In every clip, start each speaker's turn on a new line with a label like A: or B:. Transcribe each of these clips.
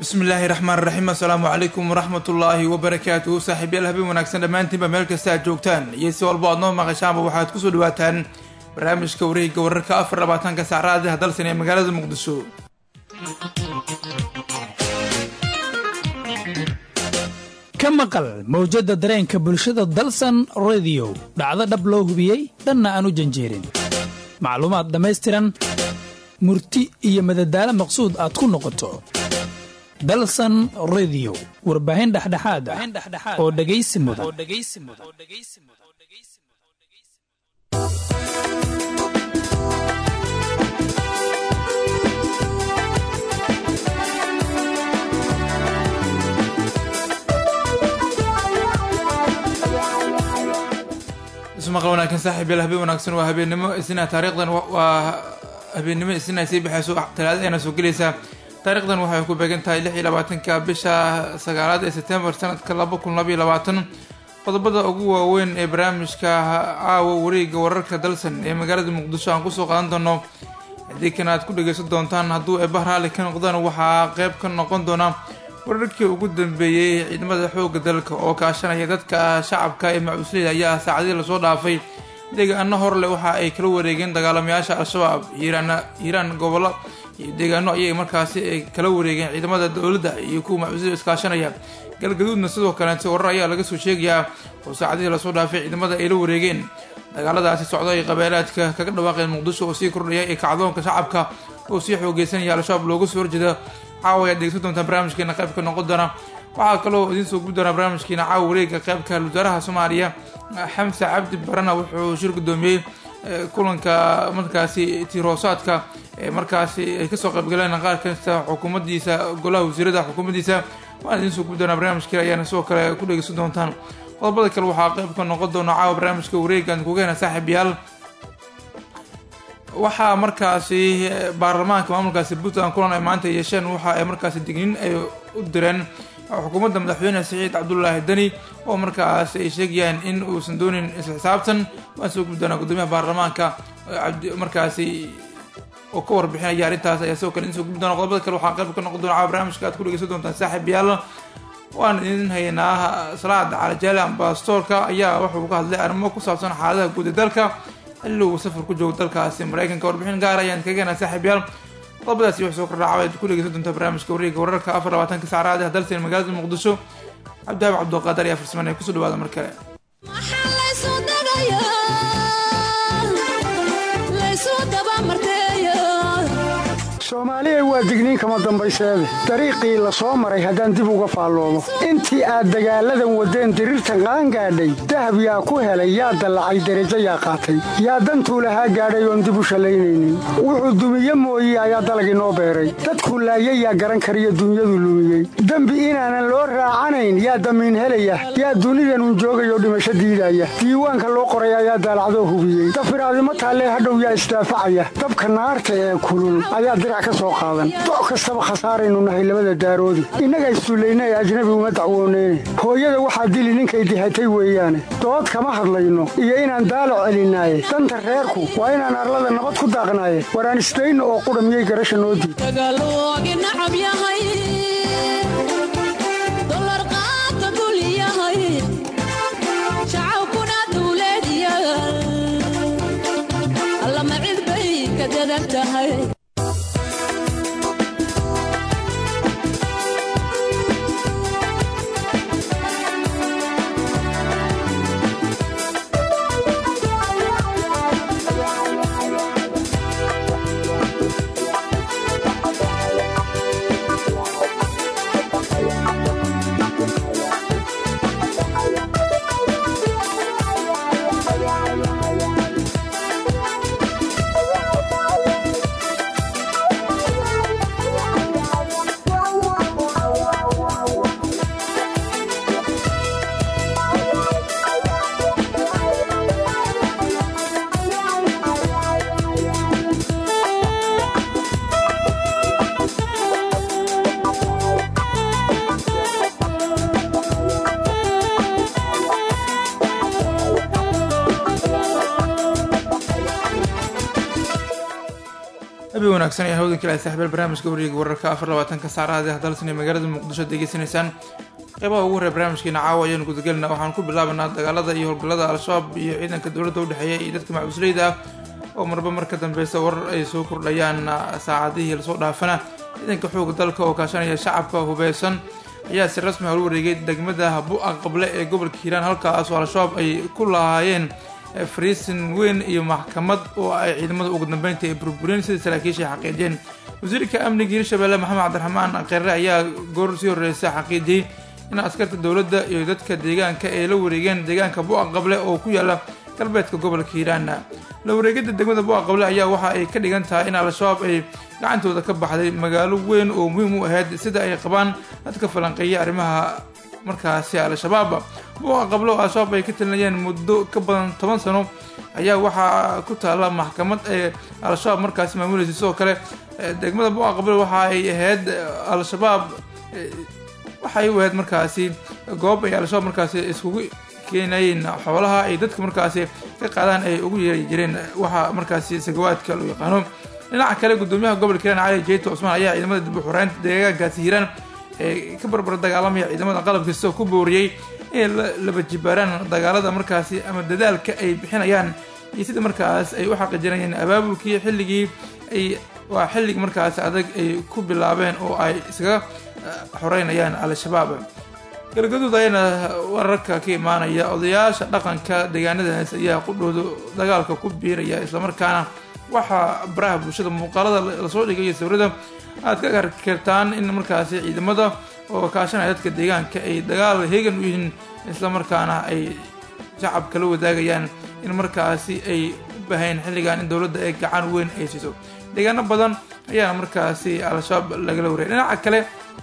A: bismillaahi raxmaan raxiim assalaamu calaykum waraxmatullaahi wabarakaatuhu saaxiibyaal habeen wanaagsan dhammaantiinba meel kasta aad joogtaan iyo si walba aad noo maqashaanba waxaad kusoo dhawaataan barnaamijka wareegga wararka afar labaatanka saacraadi hadalsan ee magaalada muqdisho
B: ka maqal mawjadda dareenka bulshada dalsan rediyo dhacdo dhab loo hubiyey dhanna aan u janjeerin macluumaad dhammaystiran murti iyo madadaalo maqsuud aad ku noqoto dalsan rediyo warbaahin dhexdhexaad ah oo dhegaysi mudan
A: ismaqal wanaagsan saaxiibyaal habeen wanaagsan waa habeennimo isna taariikhdan waa habeennimo isna sii baxayso talaadadeena soo gelaysaa taariikhdan waxay ku beegan tahay lix iyo labaatanka bisha sagaalaad ee sebtembar sanadka laba kun laba iyo labaatan qodobada ugu waaweyn ee barnaamijka caawa wareega wararka dalsan ee magaalada muqdisho aan kusoo qaadan doono haddii kan aad ku dhageysan doontaan hadduu eeba raali ka noqdaan waxaa qeyb ka noqon doona wararkii ugu dambeeyey ciidamada xooga dalka oo kaashanaya dadka shacabka ee macuusleyda ayaa saacadihii lasoo dhaafay deegaano horle waxa ay kala wareegeen dagaalamayaasha al-shabaab hiiraan gobollo iyo deegaano ayay markaasi ay kala wareegeen ciidamada dowladda iyo kuwa macuusleyda iskaashanaya galgaduudna sidoo kaleete warar ayaa laga soo sheegayaa oo saacadihii lasoo dhaafay ciidamada ay la wareegeen dagaaladaasi socda ay qabeelaadka kaga dhawaaqeen muqdisho oo sii kordhaya ee kacdoonka shacabka oo sii xoogeysanaya al-shabaab looga soo horjeeda caawa ayaad dhegeysan doontaan barnaamijkeena qaybka noqon doona waxaa kaloo idiin soo gubi doonaa barnaamijkeena caawa wareega qaybka wasaaraha soomaaliya xamse cabdi barana wuxuu shir gudoomiyey kulanka markaasi tiroosaadka ee markaasi ay kasoo qaybgaleen qaar kasta xukuumaddiisa golaha wasiirada xukuumaddiisa waan idiin soo gubi doonaa barnaamijkeena ayaana sidoo kale ku dhegeysan doontaan qodobada kale waxaa qaybka noqon doona caawa barnaamijka wareegaan kugeena saaxiibayaal waxaa markaasi baarlamaanka maamulkaasi puntland kulan ay maanta yeesheen waxa ay markaasi digniin ay u direen xukuumadda madaxweyne saciid cabdulaahi deni oo markaas ay sheegayaan in uusan doonin isla xisaabtan waan soo gubi doonaa gudoomiyaha baarlamaanka markaasi oo ka warbixinaya arrintaas ayaa sidoo kale in soo gubi doona qodobada kale waxaa qayb ka noqon doona caawa barnaamijka aad ku dhegeysan doontaan saaxiib yaal waan idin haynaa salaad calajaale ambastoorka ayaa wuxuu ka hadlay arrimo ku saabsan xaaladaha guud ee dalka xilli uu safar ku joogo dalkaasi maraykanka warbixin gaar ayaan kageena saaxiibyaal qodobadaasi wax soo kordhaca ad ku dhegeysan doontaa barnaamijka wareega wararka afar labaatanka saacraad ee dalsan magaalada muqdisho cabdihaab cabduqaadar ayaa farsamanaya kusoo dhawaada mar kale
C: soomaaliya waa digniin kama dambayseede dariiqii la soo maray haddaan dib uga faalloomo intii aad dagaalladan waddeen diriirtan qaangaadhay dahab yaa ku helay yaa dallacay derajo yaa qaatay yaa dantuu lahaa gaadhay oon dib u shallaynaynin wuxuu dumiye mooye ayaa dalag inoo beeray dadkuu laayay yaa garan kariyo dunyadu lumiyey dembi inaanan loo raacanayn yaa damiin helaya yaa dunidanun joogayoo dhimasho diidaya diiwaanka loo qoray ayaa daalacdoo hubiyey dafiraadimo taallee hadhow yaa isdaafacaya dabka naarta ee kulul ayaa doc kastaba khasaaraynu nahay labada daaroodi innaga issullayna ee ajnabi uma dacwooneyne hooyada waxaa dili ninkay dihatay weeyaane dood kama hadlayno iyo inaan daalo celinaaye danta reerku waa inaan arlada nabad ku daaqnaaye waraan isdayno oo qudha miyay garasha noo diid
A: habeen wanaagsan ayaa hawdan kale saaxiibyaal barnaamijka wareega wararka afar labaatanka saacadaha ee dalsan ee magaalada muqdisho degeysanaysaan qeybaha ugu horreya barnaamijkeena caawa ayaanu gudagelinaa waxaan ku bilaabanaa dagaalada iyo howlgallada al-shabaab iyo ciidanka dowladda udhexeeya iyo dadka macusleyda ah oo marba mar ka dambeysa warar ay soo kordhayaan saacadihii lasoo dhaafana ciidanka xooga dalka oo kaashanaya shacabka hubeysan ayaa si rasmi howla wareegay degmada bu-a qable ee gobolka hiiraan halkaasoo al-shabaab ay ku lahaayeen fariisin weyn iyo maxkamad oo ay ciidamada ugu dambeynta ay burbureen sida saraakiisha ay xaqiijiyeen wasiirka amniga hirshabelle maxamed cabdiraxmaan qeerre ayaa goor sii horreysa xaqiijiyey in askarta dowladda iyo dadka deegaanka ay la wareegeen deegaanka bu-a qable oo ku yaala galbeedka gobolka hiiraan la wareegada degmada bu-a qable ayaa waxa ay ka dhigan tahay in al-shabaab ay gacantooda ka baxday magaalo weyn oo muhiim u ahayd sida ay qabaan dadka falanqeeya arrimaha markaasi al-shabaab bu-a qable oo al-shabaab ay ka talinayeen muddo ka badan toban sano ayaa waxaa ku taalla maxkamad ee al-shabaab markaasi maamulaysa sidoo kale degmada bu-a qable waxa ay ahayd al-shabaab waxay u ahayd markaasi goob ay al-shabaab markaasi iskugu keenayeen xoolaha ay dadka markaasi ka qaadaan ay ugu yeeri jireen waxaa markaasi sagawaadka loo yaqaano dhinaca kale gudoomiyaha gobolka hiiraan cali jeyto cusmaan ayaa ciidamada dib u xureynta deegaankaasi hiiraan ee ka barbar dagaalamaya ciidamada qalabkiisa ku booriyey inay laba jibaaraan dagaalada markaasi ama dadaalka ay bixinayaan iyo sida markaas ay u xaqiijinayeen abaabulkii xilligii ay waa xilligii markaasi adag ay ku bilaabeen oo ay iskaga xoreynayaan al-shabaab galgaduud ayana wararka ka imaanaya odayaasha dhaqanka deegaanadaas ayaa qudhooda dagaalka ku biiraya islamarkaana waxaa baraha bulshada muuqaalada lasoo dhigay sawirada aad ka karkartaan in markaasi ciidamada oo kaashanaya dadka deegaanka ay dagaal heegan u yihiin islamarkaana ay shacabka la wadaagayaan in markaasi ay u bahayn xilligan in dowladda ay gacan weyn ay siiso deegaano badan ayaana markaasi al-shabaab lagala wareey dhinaca kale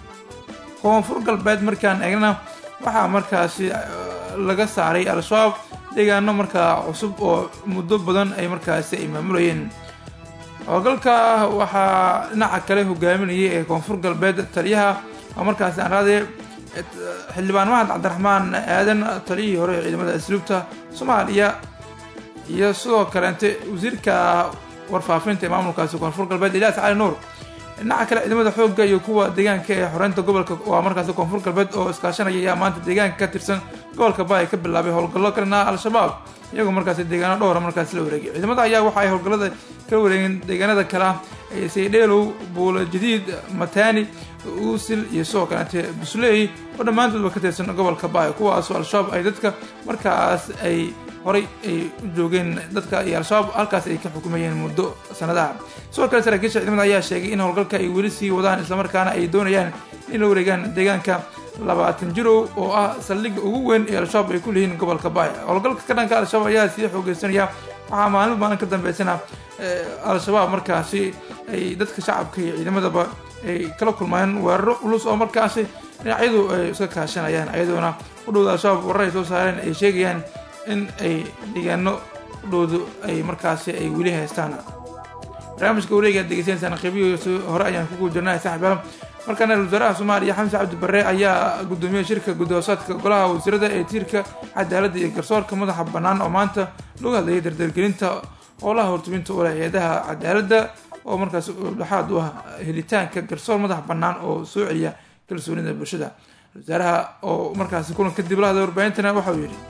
A: koonfur galbeed markaan eegnana waxaa markaasi laga saaray al-shabaab deegaano markaa cusub oo muddo badan ay markaasi ay maamulayeen howlgalka waxaa dhinaca kale hogaaminayay ee koonfur galbeed taliyaha oo markaasi aan raadaya xildhibaan mahad cabdiraxmaan aadan taliyihii hore ee ciidamada asluubta soomaaliya iyo sidoo kaleente wasiirka warfaafinta ee maamulkaasi koonfur galbeed ilyaas cali nuur dhinaca kale ciidamada xoogga iyo kuwa deegaanka ee xoreynta gobolka waa markaasi koonfur galbeed oo iskaashanaya ayaa maanta deegaanka ka tirsan gobolka baay ka bilaabay howlgallo kalena al-shabaab iyagoo markaasi deegaano dhowra markaasi la wareegay ciidamada ayaa waxa ay howlgallada kala wareegeen deegaanada kale ah saydheelow buula jadiid matani uusil iyo sidoo kaleete busley oo dhammaantoodba ka tirsan gobolka baay kuwaasoo al-shabaab ay dadka markaas ay horay ay u joogeen dadka iyo al-shabaab halkaas ay ka xukumayeen muddo sanadaha sidoo kale saraakiisha ciidamada ayaa sheegay in howlgalka ay weli sii wadaan islamarkaana ay doonayaan in la wareegaan deegaanka labaatan jirow oo ah saldhigga ugu weyn ee al-shabaab ay ku leeyihiin gobolka baay howlgalka ka dhanka al-shabaab ayaa sii xoogeysanaya waxaa maalin maalin ka dambeysana al-shabaab markaasi ay dadka shacabka iyo ciidamadaba ay kala kulmayeen weeraro culus oo markaasi dhinacyadu ay iska kaashanayaan ayadoona udhowda al-shabaab warar ay soo saareen ay sheegayaan in ay deegaano udhowdu ay markaasi ay weli haystaan barnaamijka wareega ad degeysanaysaan qeybihiisi hore ayaan kugu jirnay saaxiibaal markaana wasaaraha soomaaliya xamse cabdi barre ayaa gudoomiyey shirka gudoosaadka golaha wasiirada ee tiirka cadaaladda iyo garsoorka madaxa bannaan oo maanta lagu hadlayay dardargelinta howlaha hortubinta ula hay-adaha cadaaladda oo markaas dhexaad u ah helitaanka garsoor madax bannaan oo soo celiya kalsoonida bulshada wasaaraha oo markaasi kulan kadib la hadlay warbaahintana waxa uu yidhi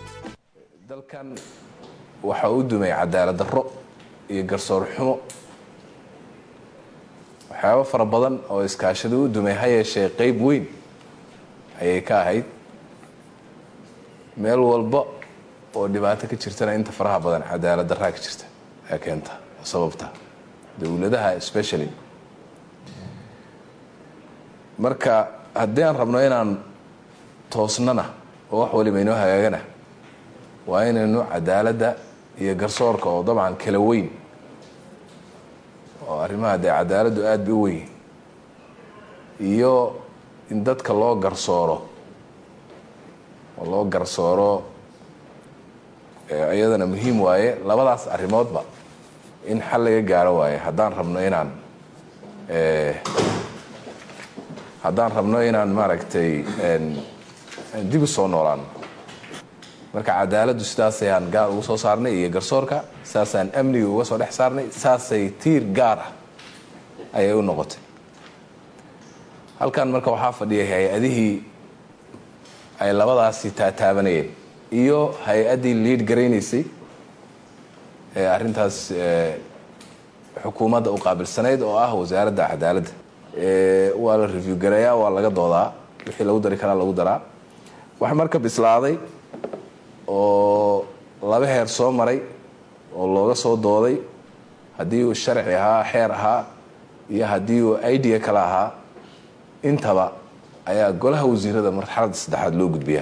D: dalkan waxa u dumay cadaalad darro iyo garsoor xumo waxyaabo fara badan oo iskaashada u dumay ha yeeshee qeyb weyn ayay ka ahayd meel walba oo dhibaato ka jirtana inta faraha badan cadaalad darraa ka jirta ayaa keenta oo sababta dowladaha especially marka haddii aan rabno inaan toosnana oo wax waliba inoo hagaagana waa inaynu cadaaladda iyo garsoorka oo dabcan kala weyn oo arrimaha dee cadaaladdu aada bay u weyn iyo in dadka loo garsooro oo loo garsooro iyadana muhiim waaye labadaas arrimoodba in xal laga gaaro waaye haddaan rabno inaan haddaan rabno inaan maaragtay dib u soo noolaano marka cadaaladdu sidaasayaan gaar uga soo saarnay iyo garsoorka saasaan amniga uga soo dhex saarnay saasay tiir gaar ah ayay u noqotay halkan marka waxaa fadhiyay hay-adihii ay labadaasi taataabanayeen iyo hay-addii liid garaynaysay ee arrintaas xukuumadda u qaabilsanayd oo ah wasaaradda cadaaladda waa la review gareeyaa waa laga doodaa wixii lagu dari karaa lagu daraa wax marka bislaaday oo laba heer soo maray oo looga soo dooday haddii uu sharci ahaa xeer ahaa iyo haddii uu idea kale ahaa intaba ayaa golaha wasiirada marxaladda saddexaad loo gudbiyaa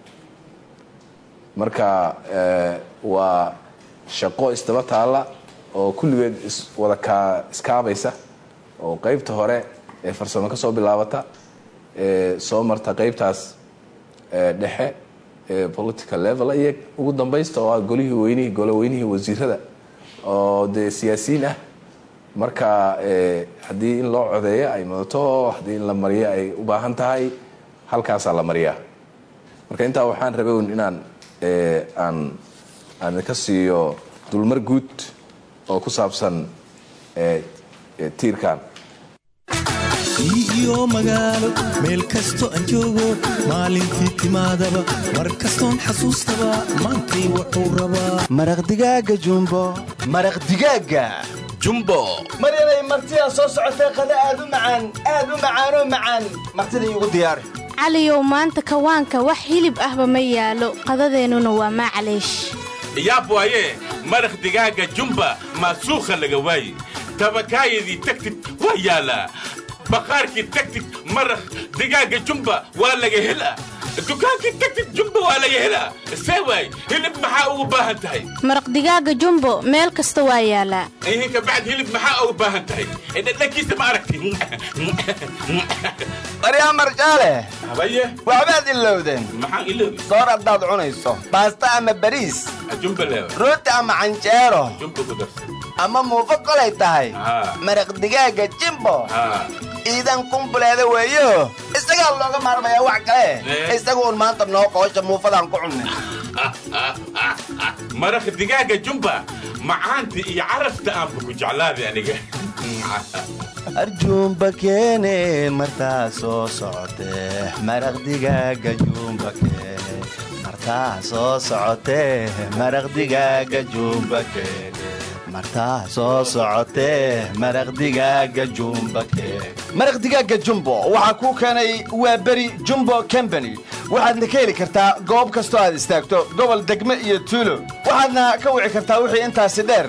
D: marka waa shaqo isdaba taalla oo kulligeed iswada kaa iskaabaysa oo qeybta hore ee farsamo ka soo bilaabata ee soo marta qeybtaas dhexe ee political level iyo ugu dambaysta oo ah golihii weynihii golo weynihii wasiirada oo dee siyaasiyiin ah marka haddii in loo codeeyo ay mudato haddii in la mariyo ay u baahan tahay halkaasaa la mariyaa marka intaa waxaan rabayn inaan aan aan ka siiyo dulmar guud oo ku saabsan tiirkan
E: iyo magaalo meel kasto aan joogo maalintii timaadaba mar kastoon xasuustaba maantay wuxuu rabaa
F: maraq digaaga jumbo
G: maraq digaaga jumbo
F: maryanay martidaa soo socotee qada aad u macaan aad u macaanoo macaan martida iigu diyaari
H: caliyow maanta kawaanka wax hilib ahba ma yaalo qadadeennuna waa maacaleesh
I: yaab waaye maraq digaaga jumba maasuukha laga waaye tabakaayadii tagtid waa yaalaa baqaarkii tagtid maraq digaaga jumba waa laga helaa dukaankii tagtid jumba waa laga helaa see waay hilib maxaa ugu baahan tahay
H: maraq digaaga jumbo meel kasta waa yaalaa
I: ihinka bacd hilib maxaa ugu baahan tahay dhadhankiisa ma aragti
F: maryaa marjaale
I: habaye
F: waxbaad ilowdeen
I: maxaan iloobi
F: soor haddaad cunayso baasta ama bariis
I: jumba leewa
F: rooti ama canjeero
I: jumba ku darsan
F: ama muufo kolay tahay
I: Haa.
F: maraq digaaga jimbo
I: haa
F: iidan kumbuleeda weeyo isagaa looga maarmayaa wax kale
I: Eh.
F: isagu un maanta noo qoosha muufadaan ku cunnay
I: maraq digaaga jumba macaanta iyo carafta aanba ku jeclaaday aniga
F: arjuumba keene martaa soo socotee maraq digaaga juumba keene martaa soo socotee maraq digaaga juumba keene martaa soo socotee maraq digaaga jumba keene maraq digaaga jumbo waxaa kuu keenay waa beri jumbo combany waxaadna ka heli kartaa goob kastoo aad istaagto gobol degme iyo tuulo waxaadna ka wici kartaa wixii intaasi dheer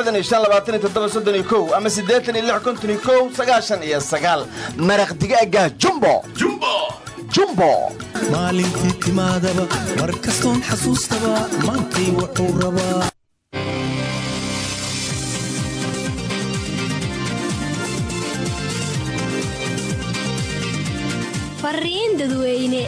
F: ama iyo maraq digaaga jumbo
I: jumbo
F: jumbo
E: maalintii timaadaba mar kastoon xasuustaba maantay wuxuu rabaa
J: fariin dadweyne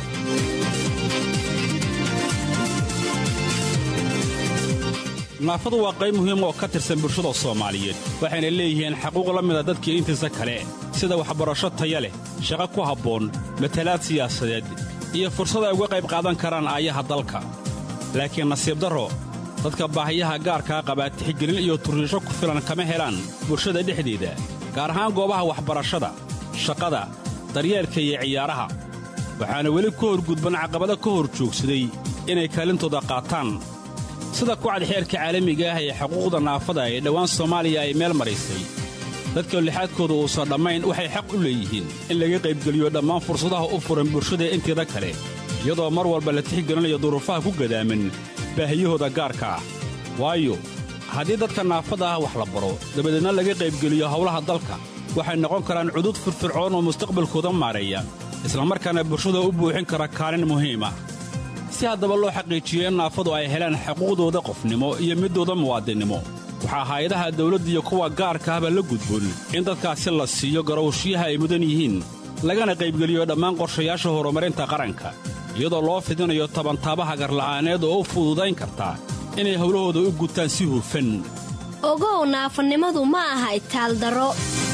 K: naafadu waa qayb muhiim oo ka tirsan bulshada soomaaliyeed waxayna leeyihiin xaquuq la mida dadkii intiisa kale sida waxbarasho taya leh shaqo ku habboon matalaad siyaasadeed iyo fursad ay uga qayb qaadan karaan aayaha dalka laakiin nasiib darro dadka baahiyaha gaarkaa qabaa tixgelin iyo turriisho ku filan kama helaan bulshada dhexdeeda gaar ahaan goobaha waxbarashada shaqada daryeelka iyo ciyaaraha waxaana weli ka horgudban caqabado ka hor joogsaday inay kaalintooda qaataan sida kucad xeerka caalamiga ah ee xuquuqda naafada ee dhowaan soomaaliya ay meel maraysay dadka lixaadkooda uusan dhammayn waxay xaq u leeyihiin in laga qaybgeliyo dhammaan fursadaha u furan bulshada inteeda kale iyadoo mar walba la tixgelinayo duruufaha ku gadaaman baahiyahooda gaarka ah waayo haddii dadka naafada ah wax la baro dabadeedna laga qaybgeliyo howlaha dalka waxay noqon karaan cudud firfircoon oo mustaqbalkooda maareeya islamarkaana bulshada u buuxin kara kaalin muhiima si haddaba loo xaqiijiyo in naafadu ay helaan xuquuqdooda qofnimo iyo middooda muwaadinnimo waxaa hay-adaha dawladda iyo kuwa gaarka ahba la gudboon in dadkaasi la siiyo garowshiyaha ay mudan yihiin lagana qaybgeliyo dhammaan qorshayaasha horumarinta qaranka iyadoo loo fidinayo tabantaabaha garla'aaneed oo u fududayn karta inay howlahooda u gutaan si hufan
J: ogow naafanimadu ma aha itaaldaro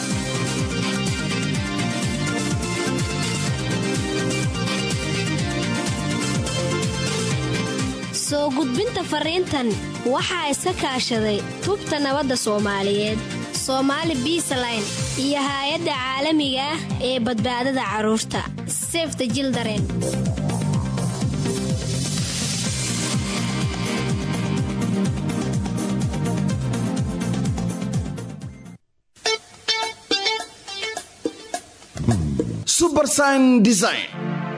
J: soo gudbinta fariintan waxaa iska kaashaday tubta nabadda soomaaliyeed soomaali biisaline iyo haay-adda caalamiga ah ee badbaadada carruurta sefta jildaren
L: subersign design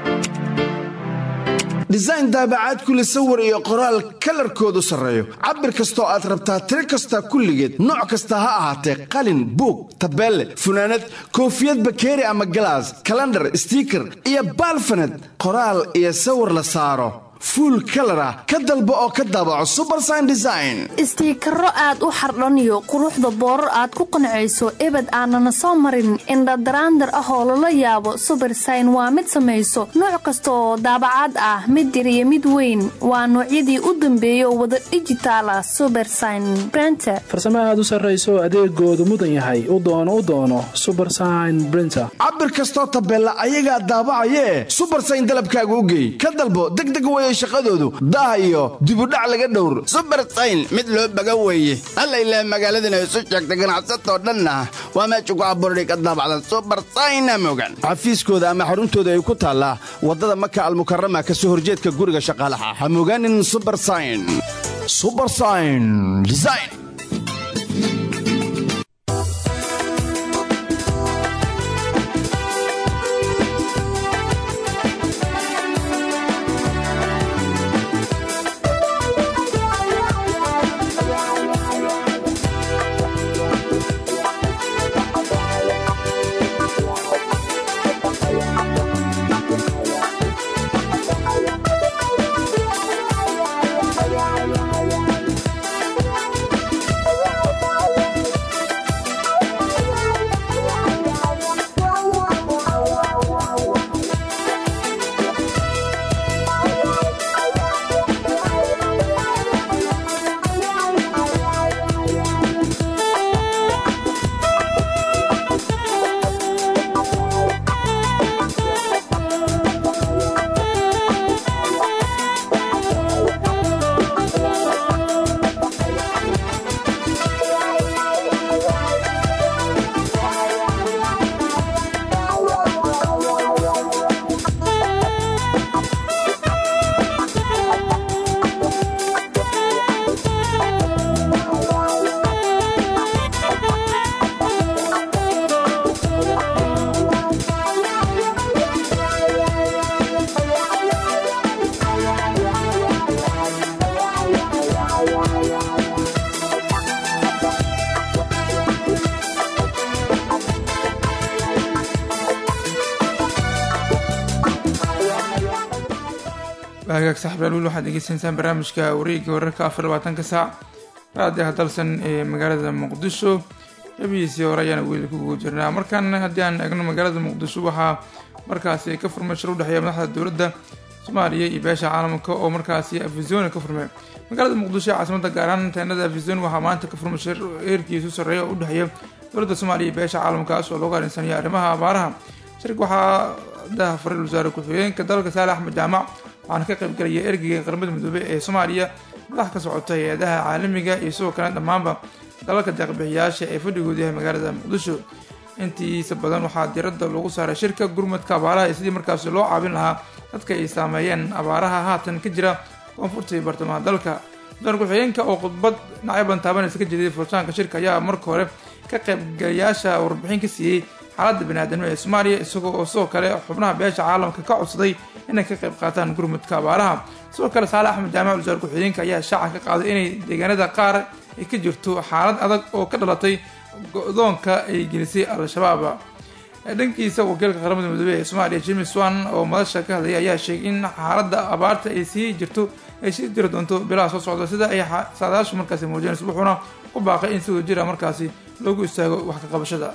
L: design daabacaad kule sawir iyo qoraal kalarkoodu sarreeyo cabir kastoo aad rabtaa tiro kasta kulligeed nooc kasta ha ahaatee qalin buug tabeelle funaanad koofiyad bakeeri ama galaas kalandhar stiiker iyo baalfaned qoraal iyo sawir la saaro fuul kalar ah ka dalbo oo ka daabaco subersign design
M: istiikaro aad u xardhaniyo quruxda boorar aad ku qancayso ebed aanana soo marin indhadaraandar ah oo lala yaabo subersign waa mid samayso nooc kasta oo daabacaad ah mid yar iyo mid weyn waa noocyadii u dambeeya oo wada dhijitaala subersign brenter
N: farsamo aad u sarrayso adeegoodu mudan yahay u doono u doono subersign brinter
L: cabir kastoo tabeella ayagaa daabacayee subersign dalabkaaga u geey ka dalbo degdeg weye shaqadoodu daah iyo dibudhac laga dhowr
O: subersayn mid loo baga weeye alla ilaah magaaladana isu sheegtay ganacsatoo dhanna waa meesha ku abuurday ka daabacdan subersayna mogan
L: xafiiskooda ama xaruntooda ay ku taallaa waddada maka almukarama ka soo horjeedka guriga shaqaalaha ha mogaanin subersayn subersayn design
A: hagaag saxbeel wiil waxaad degeysanaysaan barnaamijka wareegga wararka afar labaatanka saac raadiaha dalsan ee magaalada muqdisho qabihiisii hore ayaana weli kugu jirnaa markan haddii aan eegno magaalada muqdisho waxaa markaasi ka furmay shir udhexeeya madaxda dowladda soomaaliya iyo beesha caalamka oo markaasi afisoni ka furmay magaalada muqdisho ee caasimada gaaraan teenada afisoni waxaa maanta ka furmay shir eerkiisu sarreeya oo udhexeeya dowladda soomaaliya iyo beesha caalamkaas oo loogu arrinsanaya arrimaha abaaraha shirka waxaa daha faray wasaare ku-xigeenka dalka saale axmed jaamac waxaana ka qaybgalaya ergeyga qaramada midoobey ee soomaaliya madax ka socota hay-adaha caalamiga iyo sidoo kale dhammaanba dalalka deeqbixiyaasha ee fadhigoodu yahay magaalada muqdisho intiisa badan waxaa diradda lagu saaray shirka gurmadka abaaraha iyo sidii markaasi loo caabin lahaa dadka ay saameeyeen abaaraha haatan ka jira koonfurta iyo bartamaha dalka wasaare ku-xigeenka oo khudbad dhinacyo badan taabanaysa ka jeediyay furitaanka shirka ayaa marka hore ka qaybgalayaasha warbixin ka siiyey xaaladda baniaadamnimo ee soomaaliya isagoo oo sidoo kale xubnaha beesha caalamka ka codsaday inay ka qayb qaataan gurmudka abaaraha sidoo kale saale axmed jaamac wasaare ku-xigeenka ayaa shaaca ka qaaday inay deegaanada qaar ay ka jirto xaalad adag oo ka dhalatay go-doonka ay gelisay al-shabaab dhankiisa wakiilka qaramada midoobey ee soomaaliya james wan oo madasha ka hadlayay ayaa sheegay in xaaladda abaarta ay sii jirto ay sii jiri doonto bilaha soo socda sida ay saadaashu markaasi muujinayso wuxuuna ku baaqay in si wada jira markaasi loogu istaago wax ka qabashada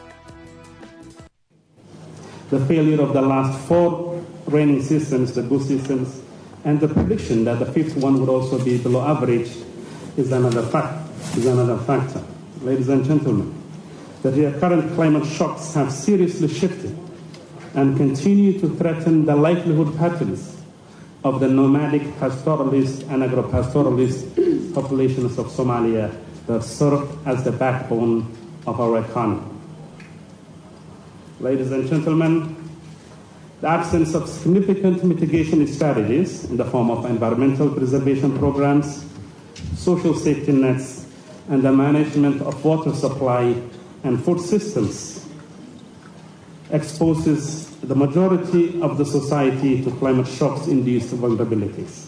P: the failure of the last four raining systems, the boost systems, and the prediction that the fifth one would also be below average is another fact, is another factor. Ladies and gentlemen, the recurrent climate shocks have seriously shifted and continue to threaten the livelihood patterns of the nomadic pastoralist and agro-pastoralist populations of Somalia that serve as the backbone of our economy. Ladies and gentlemen, the absence of significant mitigation strategies in the form of environmental preservation programs, social safety nets, and the management of water supply and food systems exposes the majority of the society to climate shocks induced vulnerabilities.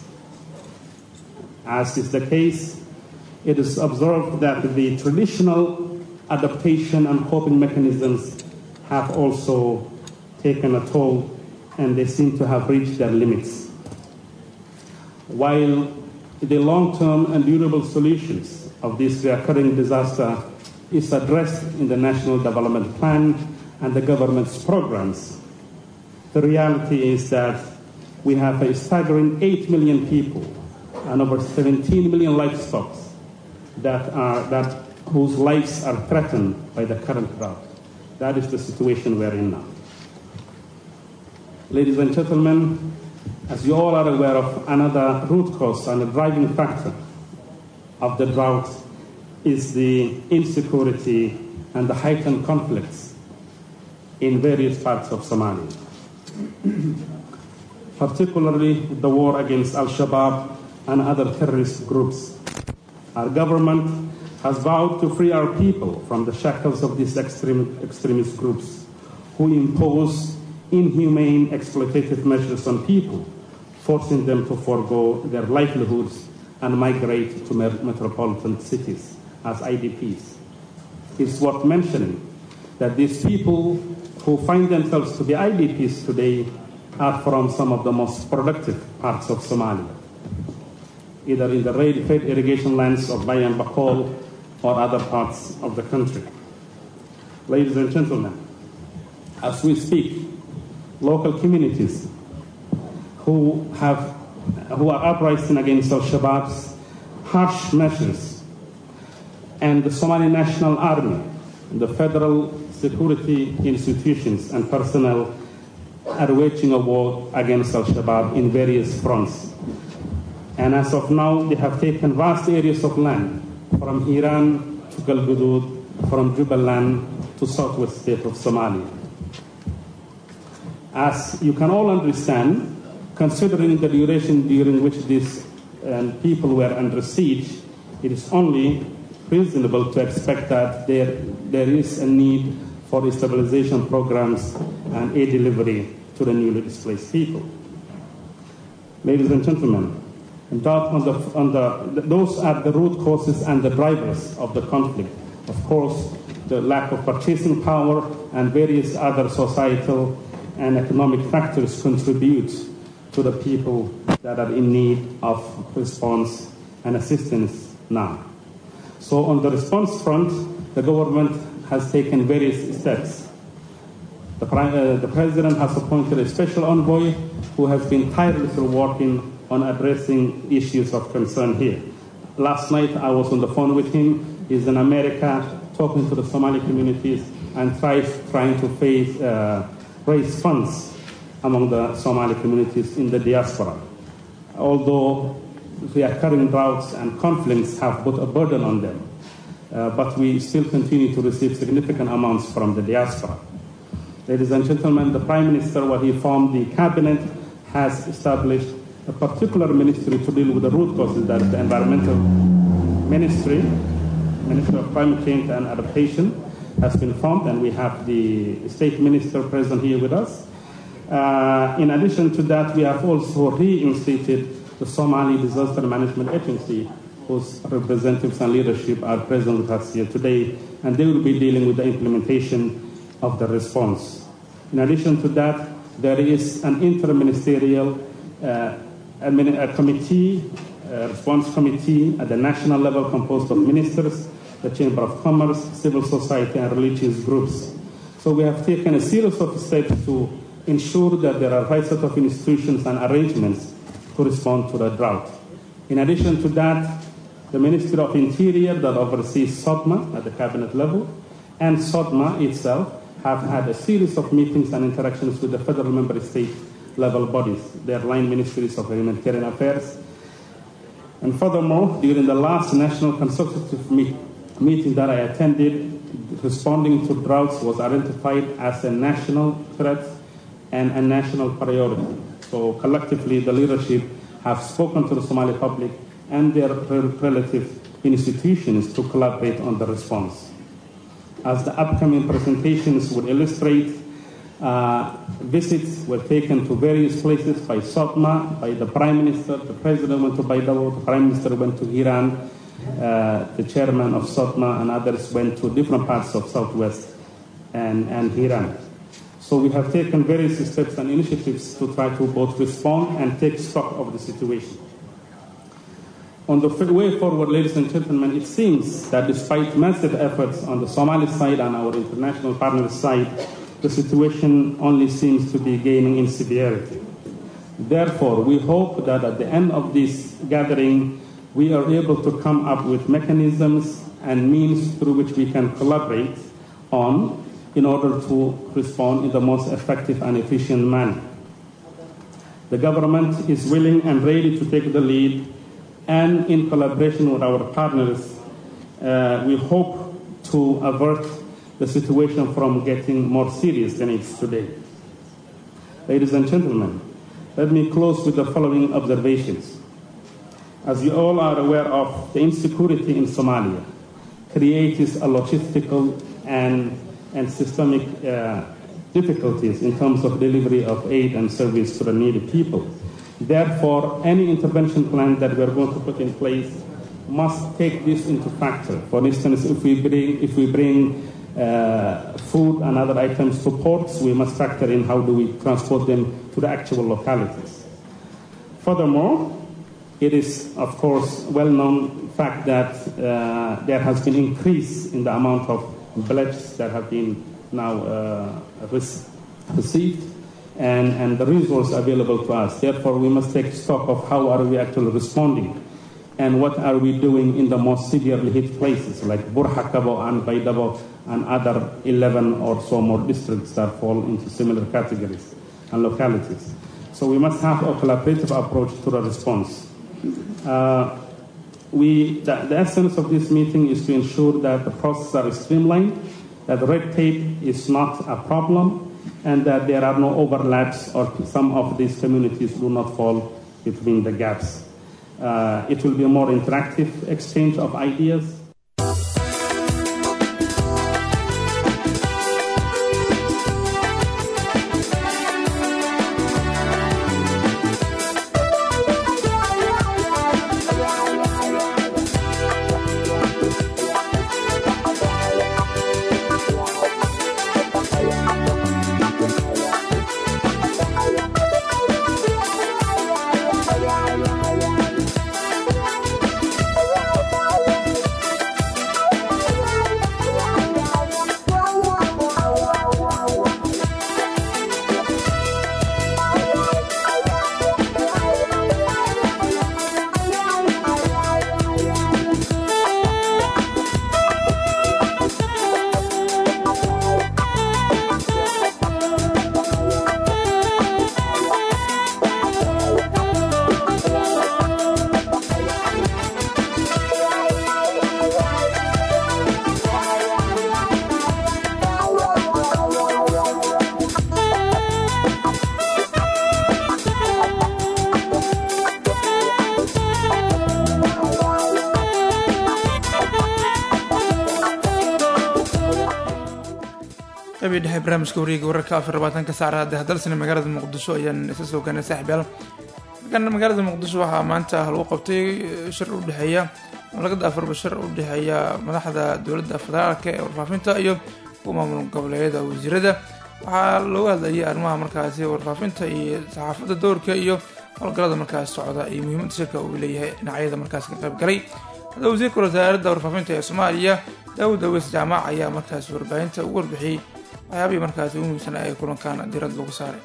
P: As is the case, it is observed that the traditional adaptation and coping mechanisms have also taken a toll and they seem to have reached their limits. While the long term and durable solutions of this recurring disaster is addressed in the National Development Plan and the government's programs, the reality is that we have a staggering 8 million people and over 17 million livestock that are, that, whose lives are threatened by the current drought. That is the situation we're in now. Ladies and gentlemen, as you all are aware of, another root cause and a driving factor of the drought is the insecurity and the heightened conflicts in various parts of Somalia. Particularly the war against Al Shabaab and other terrorist groups. Our government has vowed to free our people from the shackles of these extreme, extremist groups who impose inhumane exploitative measures on people, forcing them to forego their livelihoods and migrate to metropolitan cities as IDPs. It's worth mentioning that these people who find themselves to be IDPs today are from some of the most productive parts of Somalia, either in the fed irrigation lands of Bayan Bakol or other parts of the country. Ladies and gentlemen, as we speak, local communities who have who are uprising against Al Shabaab's harsh measures and the Somali National Army, the federal security institutions and personnel are waging a war against Al Shabaab in various fronts. And as of now, they have taken vast areas of land from Iran to Galgudud, from Jubaland to southwest state of Somalia. As you can all understand, considering the duration during which these uh, people were under siege, it is only reasonable to expect that there, there is a need for stabilization programs and aid delivery to the newly displaced people. Ladies and gentlemen, that on the, on the, those are the root causes and the drivers of the conflict. Of course, the lack of purchasing power and various other societal and economic factors contribute to the people that are in need of response and assistance now. So, on the response front, the government has taken various steps. The, uh, the president has appointed a special envoy who has been tirelessly working on addressing issues of concern here. Last night I was on the phone with him. He's in America talking to the Somali communities and tries, trying to face, uh, raise funds among the Somali communities in the diaspora. Although the occurring droughts and conflicts have put a burden on them, uh, but we still continue to receive significant amounts from the diaspora. Ladies and gentlemen, the Prime Minister, when he formed the cabinet, has established a particular ministry to deal with the root causes that is the environmental ministry, Minister of Climate Change and Adaptation, has been formed, and we have the state minister present here with us. Uh, in addition to that, we have also reinstated the Somali Disaster Management Agency, whose representatives and leadership are present with us here today, and they will be dealing with the implementation of the response. In addition to that, there is an interministerial uh, a committee, a response committee at the national level composed of ministers, the Chamber of Commerce, civil society, and religious groups. So we have taken a series of steps to ensure that there are right set of institutions and arrangements to respond to the drought. In addition to that, the Ministry of Interior that oversees SODMA at the cabinet level and SODMA itself have had a series of meetings and interactions with the federal member state level bodies, their line ministries of humanitarian affairs. And furthermore, during the last national consultative meet, meeting that I attended, responding to droughts was identified as a national threat and a national priority. So collectively, the leadership have spoken to the Somali public and their rel- relative institutions to collaborate on the response. As the upcoming presentations would illustrate, uh, visits were taken to various places by SOTMA, by the Prime Minister, the President went to Baidabo, the Prime Minister went to Iran, uh, the Chairman of SOTMA and others went to different parts of Southwest and, and Iran. So we have taken various steps and initiatives to try to both respond and take stock of the situation. On the f- way forward, ladies and gentlemen, it seems that despite massive efforts on the Somali side and our international partners' side, the situation only seems to be gaining in severity. Therefore, we hope that at the end of this gathering, we are able to come up with mechanisms and means through which we can collaborate on in order to respond in the most effective and efficient manner. The government is willing and ready to take the lead, and in collaboration with our partners, uh, we hope to avert the situation from getting more serious than it is today. Ladies and gentlemen, let me close with the following observations. As you all are aware of, the insecurity in Somalia creates a logistical and, and systemic uh, difficulties in terms of delivery of aid and service to the needy people. Therefore, any intervention plan that we are going to put in place must take this into factor. For instance, if we bring, if we bring uh, food and other items to ports, we must factor in how do we transport them to the actual localities. Furthermore, it is, of course, well-known fact that uh, there has been increase in the amount of pledges that have been now uh, rec- received and, and the resource available to us. Therefore, we must take stock of how are we actually responding and what are we doing in the most severely hit places like Burhakabo and Baidabo and other 11 or so more districts that fall into similar categories and localities. So we must have a collaborative approach to the response. Uh, we, the, the essence of this meeting is to ensure that the processes are streamlined, that red tape is not a problem, and that there are no overlaps or some of these communities do not fall between the gaps. Uh, it will be a more interactive exchange of ideas.
A: qabii dhexe barnaamijka wareega wararka afar labaatanka saacada hadda hadalsana magaalada muqdisho ayaan isa soo gaanay saaxiib yaal markan magaalada muqdisho waxaa maanta lagu qabtay shir u dhexeeya malagada afarba shir u dhexeeya madaxda dowladda federaalka ee warfaafinta iyo kuwa maamul goboleedyada wasiirada waxaa looga hadlayay arrimaha markaasi warfaafinta iyo saxaafadda dowrka iyo howlgallada markaas socda iyo muhiimadda shirka uu leeyahay dhinacyada markaas ka qayb galay hadda wasiirka wasaaradda warfaafinta ee soomaaliya daawud aweys jaamac ayaa markaas warbaahinta ugu warbixiyey waxyaabihii markaasi ugu muhiimsan ay kulankan diirad lagu saaray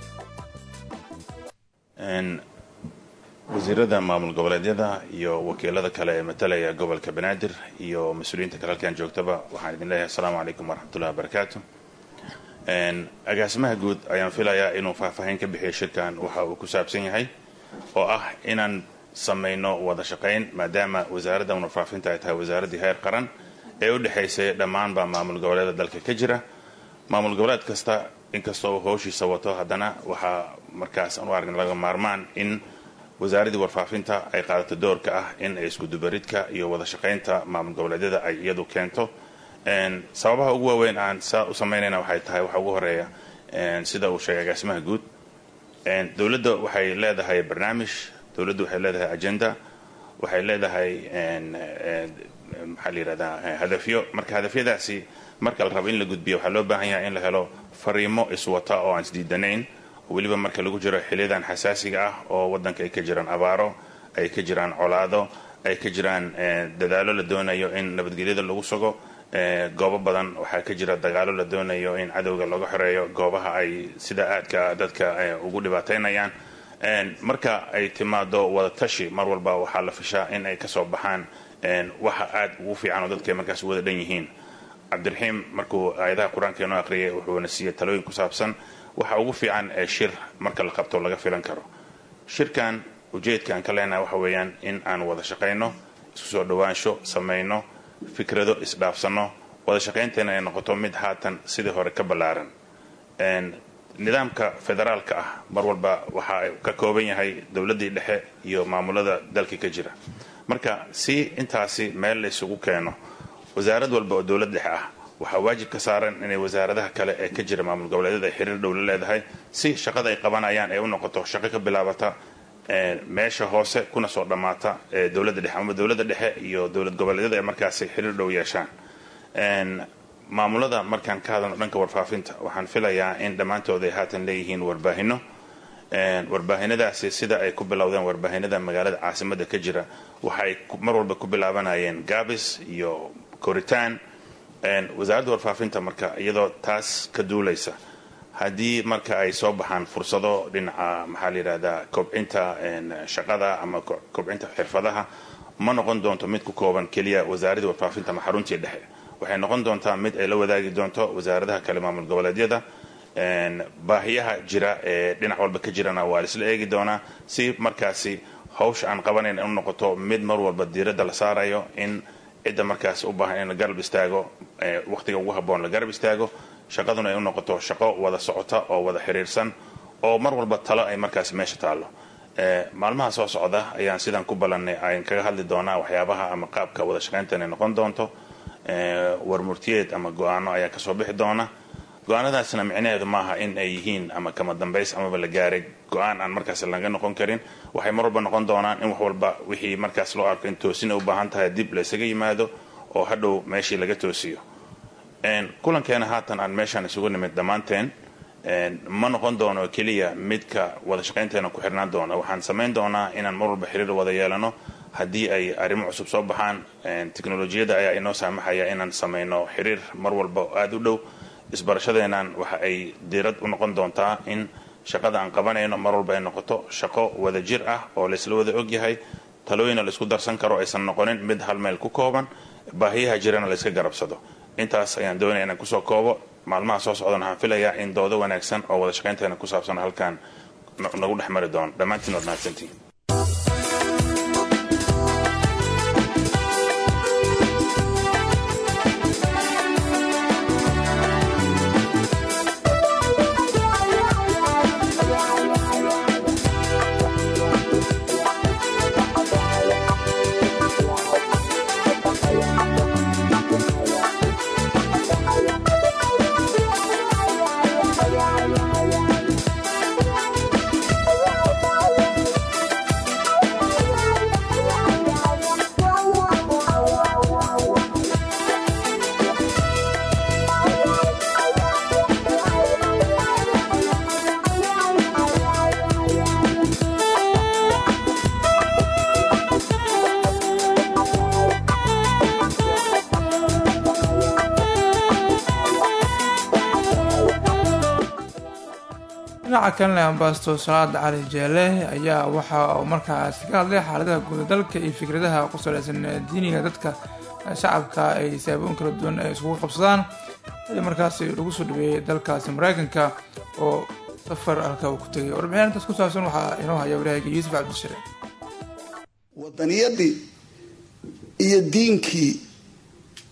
Q: wasiirada maamul goboleedyada iyo wakiilada kale ee matalaya gobolka banaadir iyo mas-uuliyiinta kale halkan joogtaba waxaan idin leeyahay asalaamu calaykum waraxmatullahi wabarakaatu agaasimaha guud ayaan filayaa inuu faahfaahin ka bixiyo shirkan waxa uu ku saabsan yahay oo ah inaan samayno wada shaqayn maadaama wasaaradda warfaafinta ay tahay wasaaraddii heer qaran ee u dhexaysay dhammaanba maamul goboleeda dalka ka jira maamul goboleed kasta inkastoo uu howshiisa wato haddana waxaa markaas aan u aragna laga maarmaan in wasaaraddii warfaafinta ay qaadato doorka ah in ay iskudubaridka iyo wada shaqaynta maamul goboleedyada ay iyadu keento sababaha ugu waaweyn aan saa u samaynayna waxay tahay waxa ugu horeeya sida uu sheegay agaasimaha guud dowladda waxay leedahay barnaamij dowladda waxay leedahay agenda waxay leedahay maxaa la yidhahdaa hadafyo marka hadafyadaasi marka la rabo in la gudbiyo waxaa loo baahan yahay in la helo fariimo iswata oo aan isdiidanayn weliba marka lagu jiro xiliyadan xasaasiga ah oo waddanka ay ka jiraan abaaro ay ka jiraan colaado ay ka jiraan dadaalo la doonayo in nabadgelyada lagu sugo goobo badan waxaa ka jira dagaalo la doonayo in cadowga laga xoreeyo goobaha ay sida aadka dadka ugu dhibaataynayaan marka ay timaado wadatashi mar walba waxaa la fishaa in ay kasoo baxaan waxa aad ugu fiican oo dadka markaas wada dhan yihiin cabdiraxiim markuu aayadaha qur-aanka inoo aqriyay wuxuuna siiyey talooyin ku saabsan waxa ugu fiican ee shir marka la qabto laga filan karo shirkan ujeedka aan ka leenahay waxa weeyaan in aan wada shaqayno isku soo dhowaansho samayno fikrado isdhaafsano wada shaqaynteena ay noqoto mid haatan sidii hore ka ballaaran nidaamka federaalka ah mar walba waxa ka kooban yahay dowladdii dhexe iyo maamulada dalka ka jira marka si intaasi meel la isugu keeno wasaarad walba oo dowlad dhexe ah waxaa waajib ka saaran inay wasaaradaha kale ee ka jira maamul goboleedyada ay xiriir dhow la leedahay si shaqada ay qabanayaan ay u noqoto shaqo ka bilaabata meesha hoose kuna soo dhammaata dowladda dhexe ama dowladda dhexe iyo dowlad goboleedyada ay markaasi xiriir dhow yeeshaan maamulada markaan ka hadalno dhanka warfaafinta waxaan filayaa in dhammaantood ay haatan leeyihiin warbaahino warbaahinadaasi sida ay ku bilowdeen warbaahinada magaalada caasimada ka jira waxay mar walba ku bilaabanayeen gaabis iyo koritaan wasaaradda warfaafinta marka iyadoo taas ka duulaysa haddii marka ay soo baxaan fursado dhinaca maxaa la yidhahdaa kobcinta shaqada ama kobcinta xirfadaha ma noqon doonto mid ku kooban keliya wasaaradda warfaafinta ama xaruntii dhexe waxay noqon doontaa mid ay la wadaagi doonto wasaaradaha kale maamul goboleedyada baahiyaha jira ee dhinac walba ka jirana waa laisla eegi doonaa si markaasi hawsha aan qabanayn u noqoto mid mar walba diiradda la saarayo in cidda markaas u baahan in la garab istaago wakhtiga ugu habboon la garab istaago shaqaduna ay u noqoto shaqo wada socota oo wada xiriirsan oo mar walba talo ay markaas meesha taallo maalmaha soo socda ayaan sidaan ku ballannay aan kaga hadli doonaa waxyaabaha ama qaabka wada shaqayntan ay noqon doonto warmurtiyeed ama go-aano ayaa kasoo bixi doona go-aanadaasna micnaheedu maaha in ay yihiin ama kama dambays amaba la gaaray go-aan aan markaas laga noqon karin waxay mar walba noqon doonaan in wax walba wixii markaas loo arko in toosina u baahan tahay dib la isaga yimaado oo hadhow meeshii laga toosiyo kulankeena haatan aan meeshaan isugu nimid dhammaanteen ma noqon doono keliya midka wada shaqaynteena ku xirnaan doona waxaan samayn doonaa inaan mar walba xiriir wada yeelano haddii ay arrimo cusub soo baxaan teknolojiyadda ayaa inoo saamaxaya inaan samayno xiriir mar walba oo aada u dhow isbarashadeenan waxa ay diirad u noqon doontaa in shaqada aan qabanayno mar walba ay noqoto shaqo wada jir ah oo laysla wada ogyahay talooyina laisku darsan karo aysan noqonin mid hal meel ku kooban baahiyaha jirana layska garabsado intaas ayaan doonaya inaan kusoo koobo maalmaha soo socdan waxaan filayaa in doodo wanaagsan oo wada shaqaynteena ku saabsan halkan nagu dhex mari doono dhammaantiin waad mahadsantiin
A: dhinaca kalena ambasto salaada cali jeele ayaa waxa uu markaas ka hadlay xaaladaha guuda dalka iyo fikradaha ku saleysan diiniga dadka shacabka ay saaboon kala duwan ay isugu qabsadaan xilli markaasi lagu soo dhaweeyey dalkaasi mareykanka oo safar halka uu ku tegay warbixin intaas ku saabsan waxaa inoo haya warahayga yuusuf cabdishire
R: wadaniyadii iyo diinkii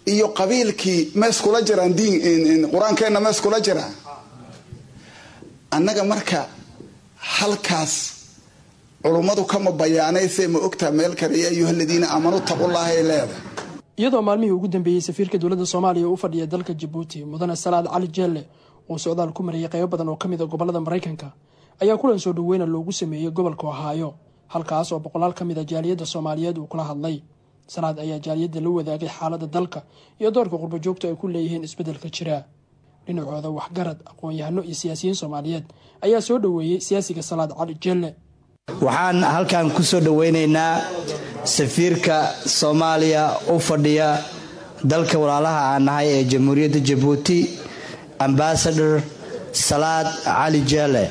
R: iyo qabiilkii mees kula jiraan diin qur-aankeenna mees kula jiraan annaga marka halkaas culummadu kama bayaanaysee ma ogtaa meel kale ya ayuha aladiina aamanu taqullaha ay leedahay
S: iyadoo maalmihii ugu dambeeyey safiirka dowladda soomaaliya u fadhiya dalka jabuuti mudane salaad cali jeelle uu socdaal ku marayay qaybo badan oo ka mid a gobolada maraykanka ayaa kulan soo dhoweyna loogu sameeyey gobolka ohaayo halkaas oo boqolaal ka mid a jaaliyadda soomaaliyeed uu kula hadlay salaad ayaa jaaliyadda la wadaagay xaaladda dalka iyo doorka qurbajoogta ay ku leeyihiin isbeddelka jira dhinacooda waxgarad aqoon-yahano iyo siyaasiyiin soomaaliyeed ayaa soo dhoweeyey siyaasiga salaad cali jeelle
T: waxaan halkan ku soo dhoweynaynaa safiirka soomaaliya u fadhiya dalka walaalaha aan nahay ee jamhuuriyadda jabuuti ambasador salaad cali jeele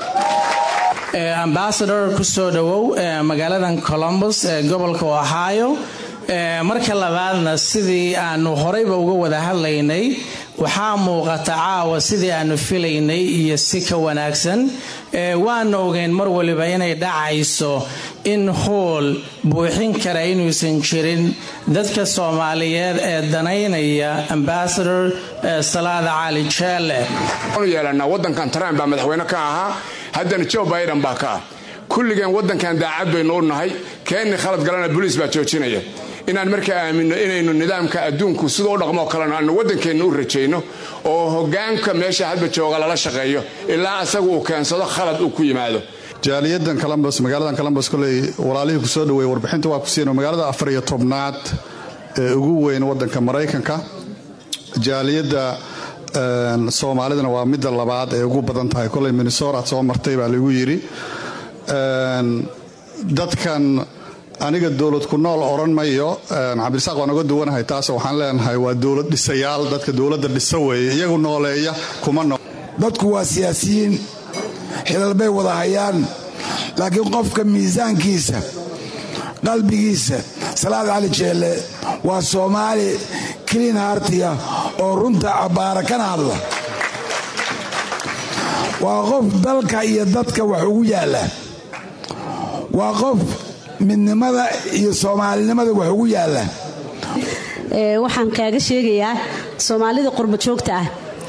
U: ambasador ku soo dhowow magaaladan colombus ee gobolka ohio marka labaadna sidii aanu horeyba uga wada hadlaynay waxaa muuqata caawa sidii aanu filaynay iyo si ka wanaagsan waana ogeyn mar waliba inay dhacayso in hool buuxin kara inuusan jirin dadka soomaaliyeed ee danaynaya ambasador salaada cali jeele
V: yeelanaa wadankan trump baa madaxweyne ka ahaa haddana joe biden baa ka ah kulligeen wadankan daacad baynu u nahay keenni khalad galana boliis baa joojinaya inaan markaa aaminno inaynu nidaamka adduunku sida u dhaqmoo kalena aanu waddankeenna u rajayno oo hogaanka meesha hadba jooga lala shaqeeyo ilaa asagu uu keensado khalad uu ku yimaado
W: jaaliyadan colombos magaaladan colombos koley walaalihii ku soo dhoweeye warbixinta waa ku siino magaalada afar iyo tobnaad ee ugu weyn waddanka maraykanka jaaliyadda soomaalidana waa midda labaad ee ugu badan tahay koley minnesora soo martay baa lagu yidhi dadkan aniga dowlad ku nool odhan mayo cabdirasaaq waan uga duwanahay taas waxaan leenahay waa dowlad dhisayaal dadka dowladda dhisa weeye iyagu nooleeya kuma nool
X: dadku waa siyaasiyiin xilal bay wada hayaan laakiin qofka miisaankiisa qalbigiisa salaad cali jeelle waa soomaali kliin hartiya oo runta cabbaara kana hadla waa qof dalka iyo dadka wax ugu yaalla waa qof midnimada iyo soomaalinimada wax ugu yaalla
Y: waxaan kaaga sheegayaa soomaalida qurba joogta ah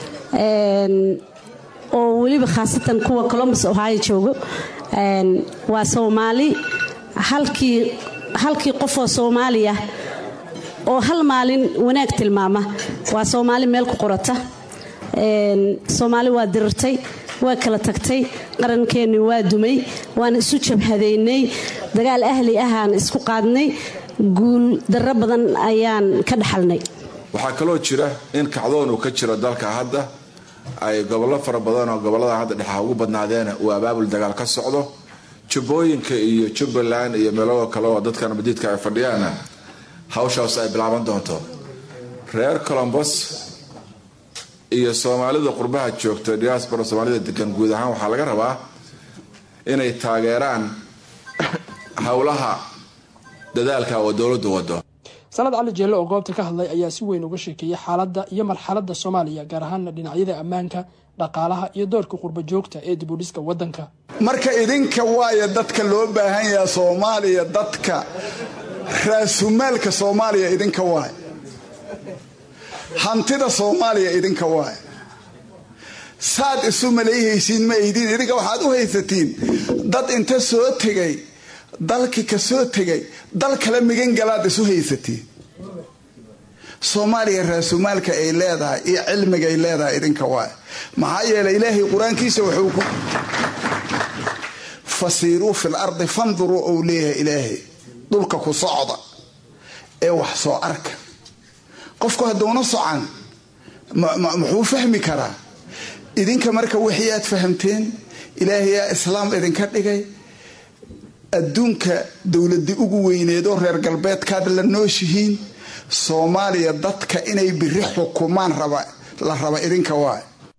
Y: oo weliba khaasatan kuwa colombus ohio joogo waa soomaali halkii halkii qofoo soomaaliya oo hal maalin wanaag tilmaama waa soomaali meel ku qorata soomaali waa dirirtay waa kala tagtay qarankeenni waa dumay waan isu jabhadaynay dagaal ahli ahaan isku qaadnay guul darro badan ayaan ka dhaxalnay
D: waxaa kaloo jira in kacdoon uu ka jiro dalka hadda ay gobollo fara badan oo gobollada hadda dhexaa ugu badnaadeena uu abaabul dagaal ka socdo jubbooyinka iyo jubbaland iyo meelo kale oo dadkan madiidka ay fadhiyaana hawshaas ay bilaaban doonto reer colombos iyo soomaalida qurbaha joogta diaspora soomaalida degan guud ahaan waxaa laga rabaa inay taageeraan howlaha dadaalka oo dowladdu wado
S: sanad cali jeelle oo goobta ka hadlay ayaa si weyn uga sheekeeyey xaaladda iyo marxaladda soomaaliya gaar ahaana dhinacyada ammaanka dhaqaalaha iyo doorka qurba joogta ee dibudhiska waddanka
X: marka idinka waaya dadka loo baahan yaha soomaaliya dadka raasumaalka soomaaliya idinka waay hantida soomaaliya idinka waay saad isu maleeyhaysiin ma aydin idinka waxaad u haysatiin dad inta soo tegay dalkii ka soo tegay dal kale migangalaad isu haysatiin soomaaliya raasumaalka ay leedahay iyo cilmiga ay leedahay idinka waay maxaa yeelay ilaahay qur-aankiisa wuxuu ku fasiiruu fil ardi fanduruu ou leeyahay ilaahay dhulka ku socda ee wax soo arka qofku hadduuna socan muxuu fahmi karaa idinka marka wixii aad fahamteen ilaahayaa islaam idinka dhigay adduunka dowladii ugu weyneedoo reer galbeedkaad la nooshihiin soomaaliya dadka inay biri xukumaan la raba idinka waay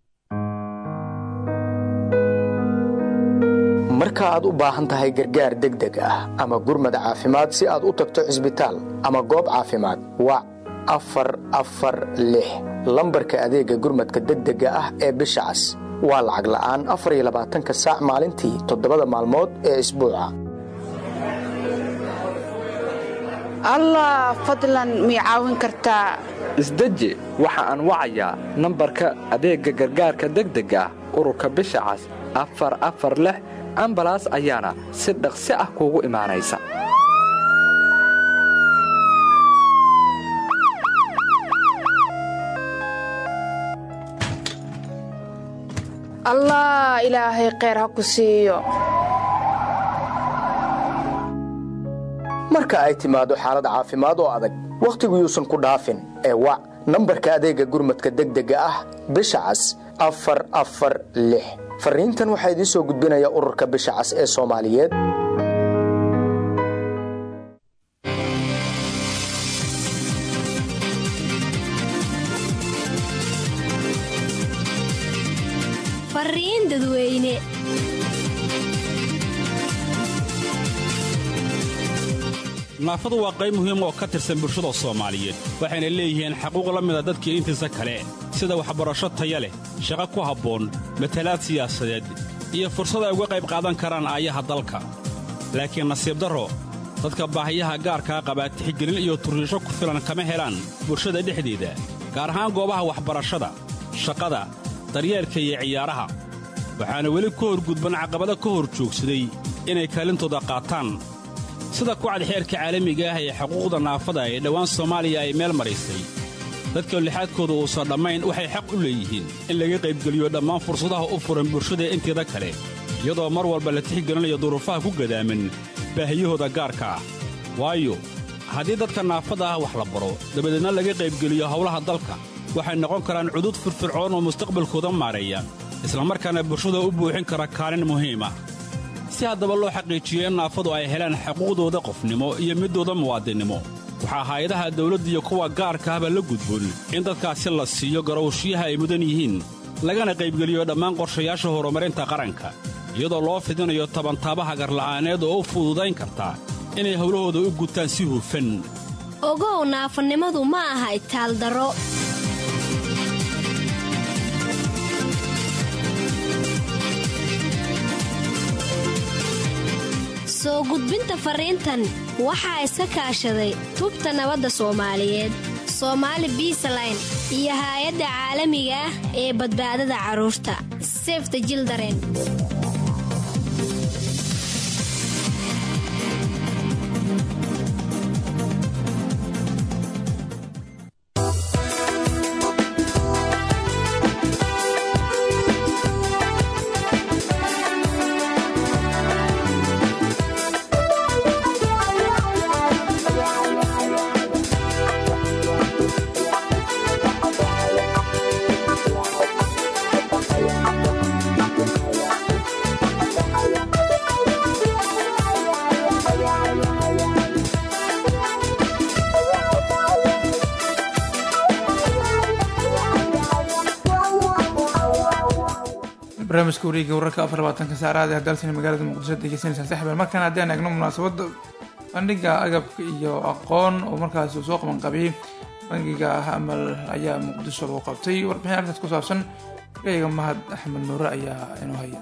Z: marka aad u baahan tahay gargaar degdeg ah ama gurmad caafimaad si aad u tagto cisbitaal ama goob caafimaad wac afar afar lix lambarka adeega gurmadka degdega ah ee bisha cas waa lacag la'aan afar iyo labaatanka saac maalintii toddobada maalmood ee isbuuca
B: allah fadlan mii caawin kartaa
C: isdeji waxa aan wacayaa nambarka adeegga gargaarka degdega ah ururka bisha cas afar afar lix ambalaas ayaana si dhaqsi ah kuugu imaanaysa
B: allah ilaahay kheyr ha ku siiyo
Z: marka ay timaado xaalad caafimaad oo adag wakhtigu yuusan ku dhaafin ee wac nambarka adeegga gurmadka degdega ah bisha cas afar afar lix farriintan waxaa idiin soo gudbinaya ururka bisha cas ee soomaaliyeed
J: fariin dadweyne
K: naafadu waa qayb muhiim oo ka tirsan bulshada soomaaliyeed waxayna leeyihiin xaquuq la mida dadkii intiisa kale sida waxbarasho taya leh shaqo ku habboon matalaad siyaasadeed iyo fursad ay uga qayb qaadan karaan aayaha dalka laakiin nasiib darro dadka baahiyaha gaarkaa qabaa tixgelin iyo turriisho ku filan kama helaan bulshada dhexdeeda gaar ahaan goobaha waxbarashada shaqada daryeelka iyo ciyaaraha waxaana weli ka hor gudban caqabado ka hor joogsaday inay kaalintooda qaataan sida kucad xeerka caalamiga ah ee xuquuqda naafada ee dhowaan soomaaliya ay meel maraysay dadka lixaadkooda uusan dhammayn waxay xaq u leeyihiin in laga qaybgeliyo dhammaan fursadaha u furan bulshada inteeda kale iyadoo mar walba la tixgelinayo duruufaha ku gadaaman baahiyahooda gaarka ah waayo haddii dadka naafada ah wax la baro dabadeedna laga qaybgeliyo howlaha dalka waxay noqon karaan cudud firfircoon oo mustaqbalkooda maareeya islamarkaana bulshada u buuxin kara kaalin muhiim ah si haddaba loo xaqiijiyo in naafadu ay helaan xuquuqdooda qofnimo iyo middooda muwaadinnimo waxaa hay-adaha dawladda iyo kuwa gaarka ahba la gudboon in dadkaasi la siiyo garowshiyaha ay mudan yihiin lagana qaybgeliyo dhammaan qorshayaasha horumarinta qaranka iyadoo loo fidinayo tabantaabaha garla'aaneed oo u fududayn karta inay howlahooda u gutaan si hufan
J: ogow naafanimadu ma aha itaaldaro soo gudbinta fariintan waxaa iska kaashaday tubta nabadda soomaaliyeed soomaali biisaline iyo haay-adda caalamiga ah ee badbaadada carruurta sefta jildaren
A: barnaamijka wareega wararka afar labaatanka saacadaad ee dalsani magaalada muqdisho degeysanaysaan saxbeel markaan haddaan eegno munaasabadda bandhiga agabka iyo aqoon oo markaasi uu soo qaban qabiyey bangiga ah amal ayaa muqdisho lagu qabtay warbixin arrintaas ku saabsan gayga mahad axmed nuure ayaa inoo haya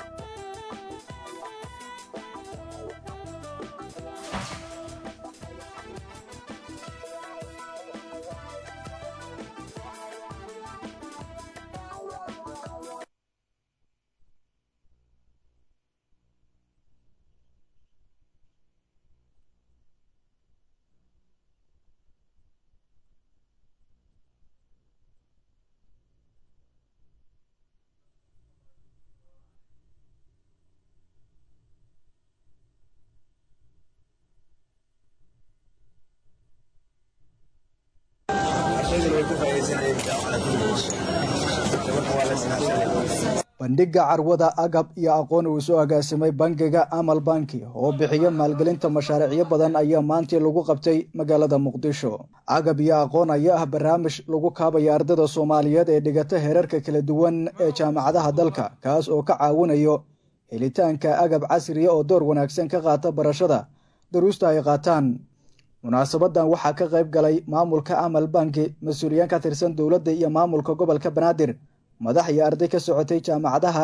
F: bandhigga carwada agab iyo aqoon uu soo agaasimay bangiga amal banki oo bixiya maalgelinta mashaariicyo badan ayaa maantii lagu qabtay magaalada muqdisho agab iyo aqoon ayaa ah barnaamij lagu kaabaya ardada soomaaliyeed ee dhigata heerarka kala duwan ee jaamacadaha dalka kaas oo ka caawinayo helitaanka agab casriya oo door wanaagsan ka qaata barashada daruusta ay qaataan munaasabadan waxaa ka qayb galay maamulka amal banki mas-uuliyiin ka tirsan dowladda iyo maamulka gobolka banaadir madax iyo arday ka socotay jaamacadaha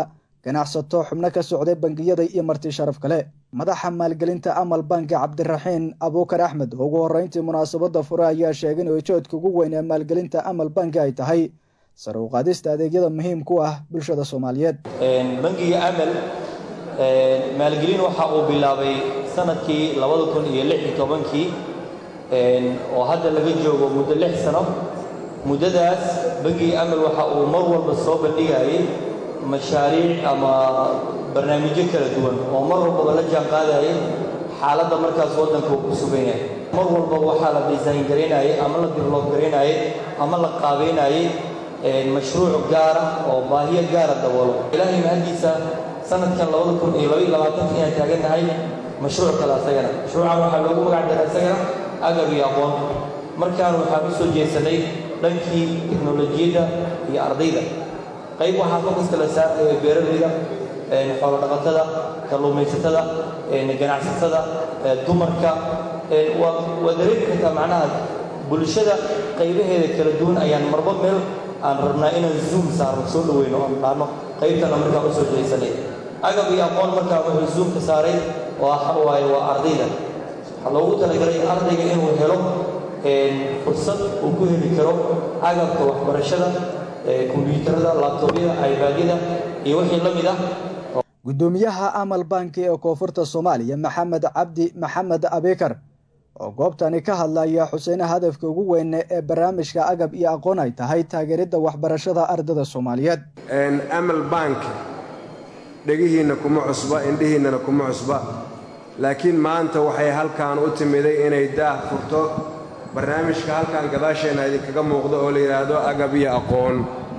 F: ganacsato xubno ka socday bangiyada iyo marti sharaf kale madaxa maalgelinta amal banki cabdiraxiin abuukar axmed oo ugu horreyntii munaasabadda fure ayaa sheegay in ujeedka ugu weyn ee maalgelinta amal banki ay tahay sare u qaadista adeegyada muhiimka u ah bulshada soomaaliyeed
E: bangiga amal maalgelin waxa uu bilaabay sanadkii labada kun iyo lix iyo tobankii oo hadda laga joogo muddo lix sano muddadaas bangiga amal waxa uu mar walba soo bandhigayay mashaariic ama barnaamijyo kala duwan oo mar walbaba la jaan qaadayay xaaladda markaas waddanka uu ku sugan yahay mar walbaba waxaa la design garaynayay ama la develop garaynayay ama la qaabaynayay mashruuc gaara oo baahiyo gaara daboolo ilaahay mahaddiisa sanadkan labada kun iyo labaiyo labaatanka inaan taagannahay mashruuc kale asagana mashruucan waxaa loogu magac daray asagana agab iyo aqoon markaan waxaan u soo jeesanay dhankii teknolojiyadda iyo ardayda qayb waxaa focuska la saaraya beeralayda xoolo dhaqatada kalluumaysatada ganacsatada dumarka waa dareemi kartaa macnaha bulshada qaybaheeda kala duwan ayaan marba meel aan rabnaa inaan zoom saarno soo dhaweyno oon dhaano qaybtana markaan u soo jeesanay agab iyo aqoon markaa wuxuu zoomka saaray waxa waaye waa ardayda waxaa loogu talagalay ardayga inuu helo fursad uu ku heli karo agabka waxbarashada kombiyuutarada laabtoobyada ibadyada iyo wixii la mid ah
F: guddoomiyaha amal banki ee koonfurta soomaaliya maxamed cabdi maxamed abikar oo goobtani ka hadlaya xuseene hadafka ugu weyne ee barnaamijka agab iyo aqoon ay tahay taageeridda waxbarashada ardada soomaaliyeed
G: amal bank dhegihiinna kuma cusba indhihiinnana kuma cusba laakiin maanta waxay halkan u timiday inay daah furto barnaamijka halkan gadaasheenna idinkaga muuqdo oo la yidhaahdo agab iyo aqoon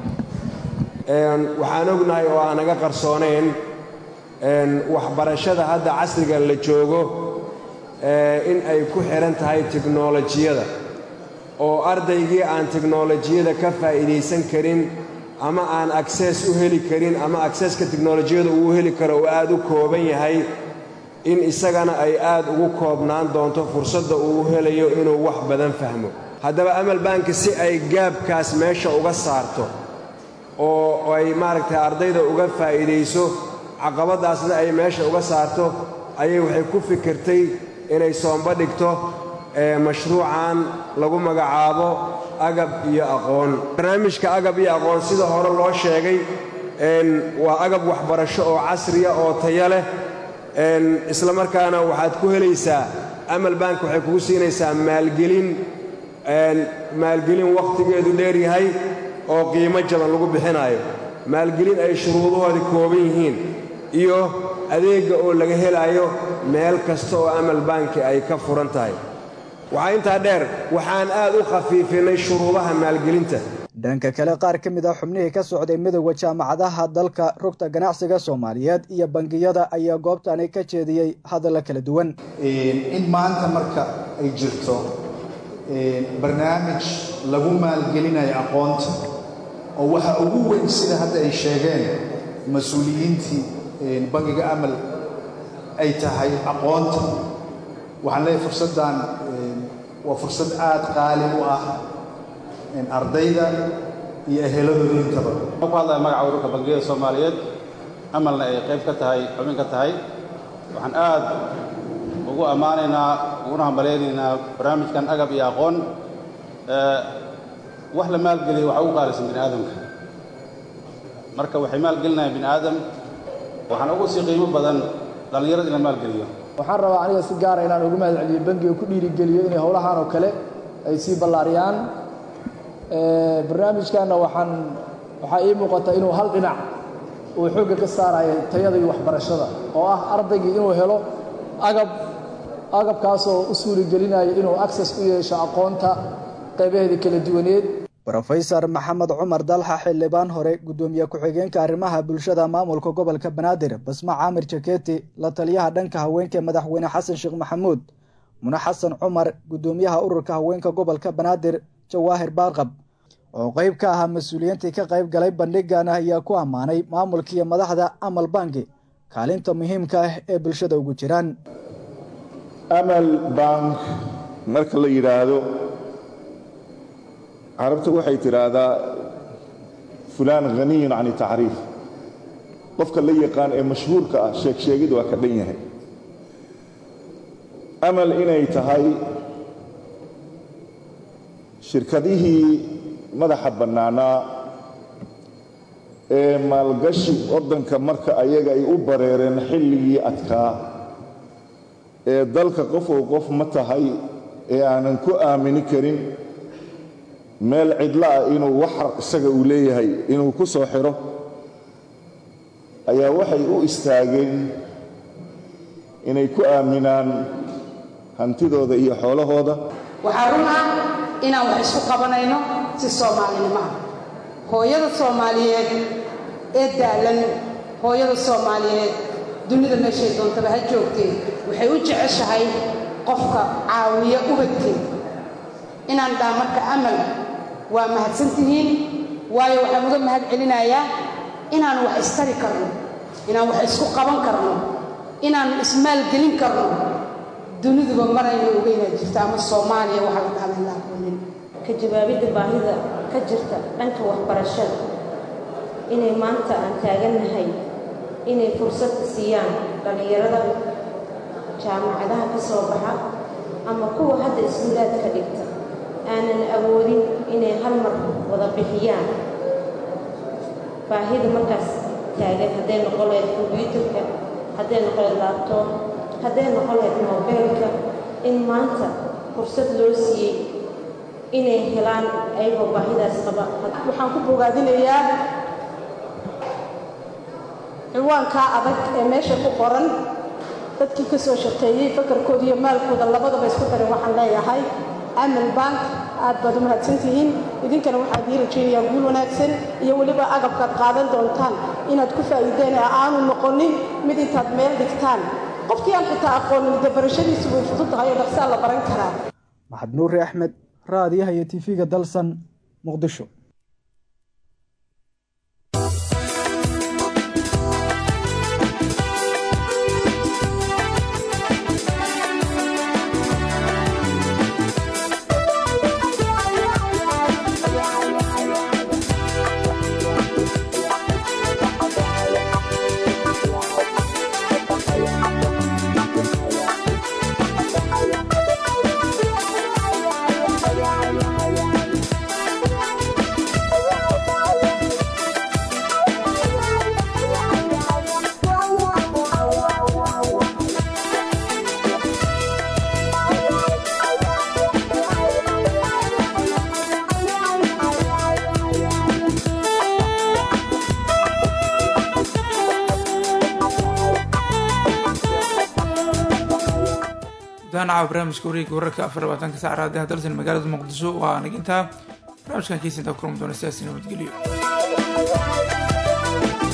G: waxaan ognahay oo aan naga qarsoonayn waxbarashada hadda casrigan la joogo in ay ku xidhan tahay tiknolojiyada oo ardaygii aan tiknolojiyada ka faa'iidaysan karin ama aan aksees u heli karin ama akseeska tiknolojiyada uu heli karo uu aad u kooban yahay in isagana ay aad ugu koobnaan doonto fursadda uu helayo inuu wax badan fahmo haddaba amal banki si ay gaabkaas meesha uga saarto oo ay maaragtay ardayda uga faa'iidayso caqabaddaasna ay meesha uga saarto ayay waxay ku fikirtay inay soomba dhigto mashruucan lagu magacaabo agab iyo aqoon barnaamijka agab iyo aqoon sida hore loo sheegay waa agab waxbarasho oo casriya oo taya leh isla markaana waxaad ku helaysaa amal bank waxay kugu siinaysaa maalgelin maalgelin wakhtigeedu dheer yahay oo qiimo jaban lagu bixinaayo maalgelin ay shuruudahoodi kooban yihiin iyo adeegga oo laga helaayo meel kasta oo amal banki ay ka furan tahay waxaa intaa dheer waxaan aad u khafiifinay shuruudaha maalgelinta
F: dhanka kale qaar ka mid a xubnihii ka socday midowda jaamacadaha dalka rugta ganacsiga soomaaliyeed iyo bangiyada ayaa goobtani ka jeediyey hadalla kala duwan
H: in maanta marka ay jirto barnaamij lagu maalgelinayo aqoonta oo waxa ugu weyn sida hadda ay sheegeen mas-uuliyiintii bangiga amal ay tahay aqoonta waxaan leeyahay fursaddan waa fursad aad qaali u ah ardayda iyo eheladooda intaba
I: ku hadlaya magaca ururka bangiyada soomaaliyeed amalna ay qayb ka tahay xubin ka tahay waxaan aad ugu ammaanaynaa uguna hambalaynaynaa barnaamijkan agab iyo aqoon wax la maalgeliya waxa ugu qaalisan bini aadamka marka waxay maalgelinayaan bini aadam waxaan ugu sii qiimo badan dhallinyarada in la maalgeliyo
M: waxaan rabaa aniga si gaara inaan ugu mahad celiyo bangiga ku dhiirigeliyo inay howlahan oo kale ay sii ballaariyaan barnaamijkanna waxaan waxaa ii muuqata inuu hal dhinac uu xoogga ka saarayo tayada iyo waxbarashada oo ah ardaygii inuu helo agab agabkaasoo u suurigelinaya inuu access u yeesho aqoonta qaybaheeda kala duwaneed
F: rofesor maxamed cumar dalxa xildhibaan hore guddoomiye ku-xigeenka arrimaha bulshada maamulka gobolka banaadir basma caamir jaketi la taliyaha dhanka haweenka madaxweyne xasan sheekh maxamuud mune xasan cumar guddoomiyaha ururka haweenka gobolka banaadir jawaahir baarqab oo qayb ka ahaa mas-uuliyiintii ka qayb galay bandhigan ayaa ku ammaanay maamulkiiyo madaxda amal banki kaalinta muhiimka ah ee bulshada ugu jiraan
N: amal bank marka la yidhaahdo carabtu waxay tidhaahdaa fulaan haniyun can tacriif qofka la yaqaan ee mashhuurka ah sheegsheegid waa ka dhan yahay amal inay tahay shirkadihii madaxa bannaanaa ee maalgashi waddanka marka ayaga ay u bareereen xilligii adkaa ee dalka qofow qof ma tahay ee aanan ku aamini karin meel cidla ah inuu waxa isaga uu leeyahay inuu ku soo xidho ayaa waxay u istaageen inay ku aaminaan hantidooda iyo xoolahooda
L: waxaa run ah inaan wax isku qabanayno si soomaalinimo ah hooyada soomaaliyeed ee daalan hooyada soomaaliyeed dunida meeshay doontaba ha joogtee waxay u jeceshahay qofka caawiya ubadkeed inaan dhaa marka amal waa mahadsantihiin waayo waxaan uga mahad celinayaa inaan wax istari karno inaan wax isku qaban karno inaan ismaalgelin karno duniduba marayna ogeynaa jirta ama soomaaliya waxaa la dhahda la aqoonin
O: ka jawaabidda baahida ka jirta dhanka waxbarashada inay maanta aan taagannahay inay fursad siiyaan dhallinyarada jaamacadaha ka soo baxa ama kuwa hadda iskuulaadka dhigta aanan awoodin inay hal mar wada bixiyaan baahida markaas taagan hadday noqon lahayd kombyuutarka hadday noqon lahayd laabtoob hadday noqon lahayd moobeelka in maanta fursad loo siiyey inay helaan ayagoo baahidaas qaba
L: waxaan ku bogaadinayaa ciwaankaa adag ee meesha ku qoran dadkii ka soo shaqeeyey fakarkooda iyo maalkooda labadaba isku daray waxaan leeyahay amal bank aad baad u mahadsantihiin idinkana waxaad ii rajaynayaa guul wanaagsan iyo weliba agabkaad qaadan doontaan inaad ku faa'iideen ee aanu noqonin mid intaad meel dhigtaan qofkii aan xitaa aqoonin dee barashadiisu way fudud tahay oo dhaqsaa la baran karaa
F: maxad nuuri axmed raadiyaha iyo tv-ga dalsan muqdisho
A: danaca barnaamijka wareegga wararka afar labaatanka sac raadiyaha dalsan magaalada muqdisho waa nagintaa barnaamijkan kiisintaa kulmi doona sidaasi nabadgelyo